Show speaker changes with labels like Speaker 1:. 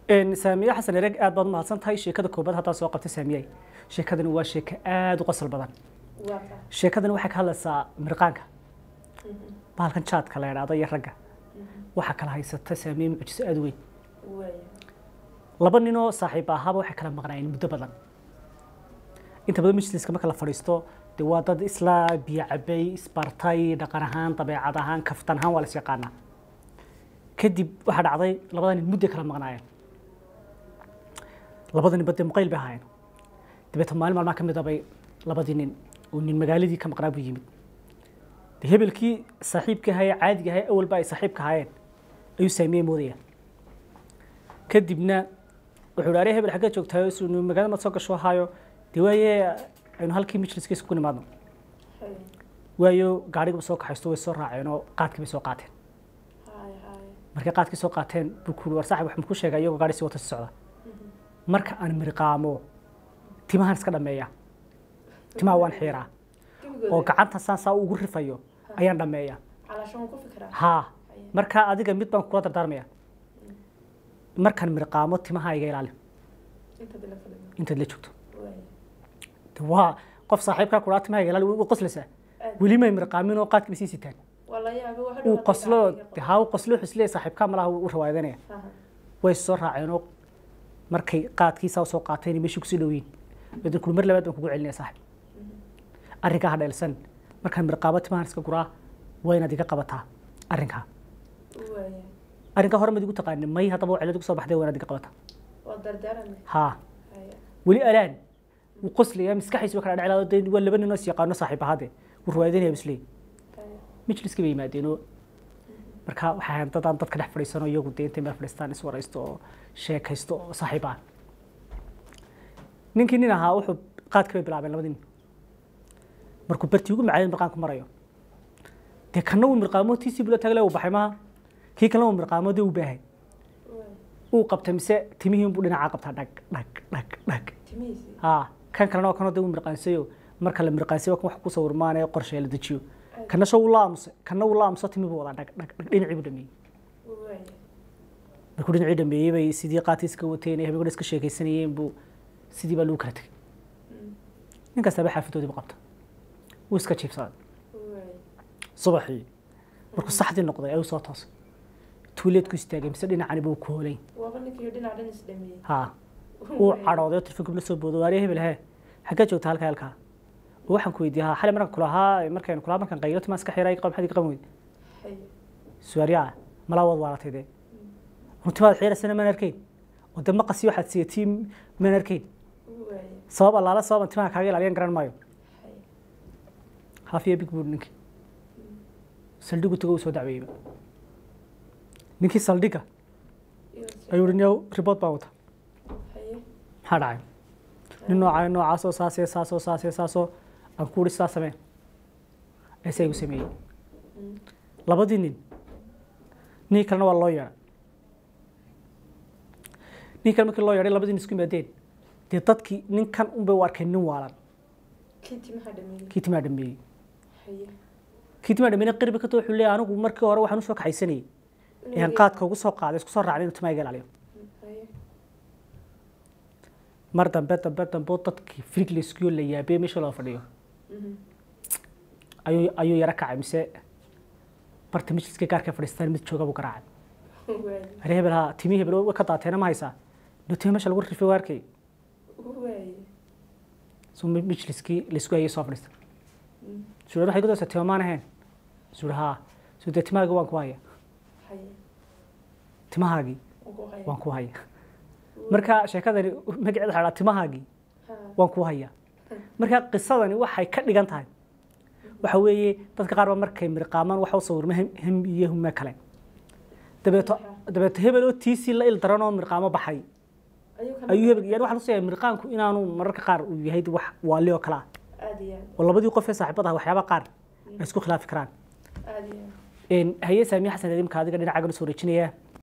Speaker 1: saamiye xasan ereg aad baad umahadsan tahay sheekada koobaad haddaa soo qabtay saamiyey sheekadani waa sheeko aada u qosol badan sheekadani waxay ka hadlaysaa mirqaanka bahalkan jaadka la idhaahdo iyo ragga waxaa kala haysata saamiye mucjiso aada weyn laba ninoo saaxiib ahaaba waxay kala maqnaayeen muddo badan inta badan majliska marka la fadhiisto dee waa dad isla biyo cabay isbartay dhaqan ahaan dabeecad ahaan kaftan ahaan waa la is yaqaanaa kadib waxaa dhacday labada nin mudday kala maqnaayeen labada nin badee muqayl bay ahaayeen dabeetna maalin maalmaha ka mid abay labadii nin oo nin magaaladii ka maqnaa buu yimid de hebelkii saaxiibka ahaye caadiga ahaye awalba ay saaxiibka ahaayeen ayuu saamiyey moodaya kadibna wuxuu idhi aree hebel xaggee joogtahay su magaalada maad soo gasho haayo dee waaye aynu halkii majliskiisa ku nimaadno waayo gaadhiga soo kaxaysto way soo raaceen oo qaadkii bay soo qaateen markay qaadkii soo qaateen buu ku war saaxib wax ma ku sheegay iyagoo gaadhi si wata si socda marka aan mirqaamo timahan iska dhameeya timaha waan xiiraa oo gacanta saan saa ugu rifayo ayaan dhameeya haa marka adiga mid baan kula dardaarmaya markaan mirqaamo timaha iga ilaali intaad la joogto waa qof saaxiibkaa kuraa timaha iga ilaali way qoslaysaa weli may mirqaamin oo qaadkiiba sii sitaan uu qoslo haa uu qoslo xusliya saaxiibkaa malaha u rawaadanaya way soo raaceenoo markay qaadkiisaa soo qaateen meeshii kusii dhowiin badan kuli mar labaad baan kugu celinaya saaxib arrinkaa ha dheelsan markaan mirqaamo timahan iska guraa waa inaad iga qabataa arrinkaa arrinkaa hore mad igu taqaanin may haddaba waa cilad igu soo baxday waa inaad iga qabataa haa weli alaan wuu qoslaya maskaxiisa waa kala dheclaado dee waa laba ninoo is yaqaano saaxiib ahaade wuu rawaadanaya bisley majliska bay yimaadeenoo marka waxay ahayn dad aan dadka dhex fadhiisano iyagu dee intay meel fadhiistaan iswaraysto oo sheekaysto oo saaxiib ah ninkii nin ahaa wuxuu qaadka bay bilaabeen labadii nin markuu bartii ugu macaayay mirqaanku marayo dee kana uu mirqaamo tiisii bula tagle uu baxay maaha kii kalena uu mirqaamo dee uu baahay uu qabtay mise timihii unbuu dhinacaa qabtaa dhag dhag dhag dhag haa kan kalena oo kanoo dee uu mirqaansayo marka la mirqaansayo kan wax ku sawirmaan ee qorshe la dejiyo kana soo ula aamusay kana ula aamuso timi buu wadaa dhag dhag dhag dhinacii buu dhameeyey markuu dhinacii dhameeyey bay sidii qaadkii iska wateen ee habeenkooda iska sheekaysanayeen buu sidii baa lagu kala tegey nin kastaba xaafadoodii buu qabta wuu iska jiibsaday subaxii markuu saxdii noqday ayuu soo toosay tuuleedku istaagay mise dhinacani buu ku hoolay haa uu cadhooday oo telefoonka la soo boodo waariya hebel hee xaggee joogta halkaa halkaa waxaan ku weydiiyaa xalay markaan kulahaa markaan kulaa markaan qaylo timaan iska xiray qab maxaad iga qaban weyday suwaariyaa malaa waad waalatay dee runtimaad xiiraysana maan arkayn oo dee maqasi waxaad siyatii maan arkayn sabab allaala sababan timaha kaaga ilaaliyan garan maayo hafiya big buur ninkii saldhigu tago uu soo dacweeyeyba ninkii saldhiga ayuu hi ribood baan wata maxaa dhacay nin noocaa noocaasoo saasee saasoo saasee saasoo aan ku uri sidaa samee eesaa igu sameeyey labadii nin nin kalena waa loo yeedhay nin kale markii loo yeedhay labadii nin isku yimaadeen dee dadkii ninkan unbay u arkeen nin waalan kii timaa dhameeyey kii timaa dhameeyey qirbi ka too wuxuu leeyahay anigu markii hore waxaan usoo kaxaysanayay ean qaadka ugu soo qaaday isku soo raacday inuu timaa iga ilaaliyo mar dambe dambe dambe dadkii frig layskiyo la yaabee meesha loo fadhiyo ayuu ayuu yaro kacay mise barta majliska gaarka fadhiistaan mid jooga buu garaacay aree hebel haa timii hebel way ka daateena ma haysaa no timi meesha lagu rifay waarkay so majliskii laysku hayay soo fadhiista suura waxay ku daysaa tima maan ahayn suura haa so dee timahaagii waan ku haya timahaagii waan ku haya marka sheekadani magaceeda waxaa dhaha timahaagii waan ku haya marka qisadani waxay ka dhigan tahay waxa weeye dadka qaar ba markay mirqaamaan waxa u sawirma hem iyo hume kale dabeeto dabeeto hebel oo tiisii la il daran oo mirqaamo baxay ayuu hebel yani waxaa lasoo mirqaanku inaanu mararka qaar uu yahay wax waali oo kale ah oo labadii qof ee saaxiibada ah waxyaaba qaar ay isku khilaafi karaan haye saamiye xasan imka adiga dhinacaagana soo wareejinaya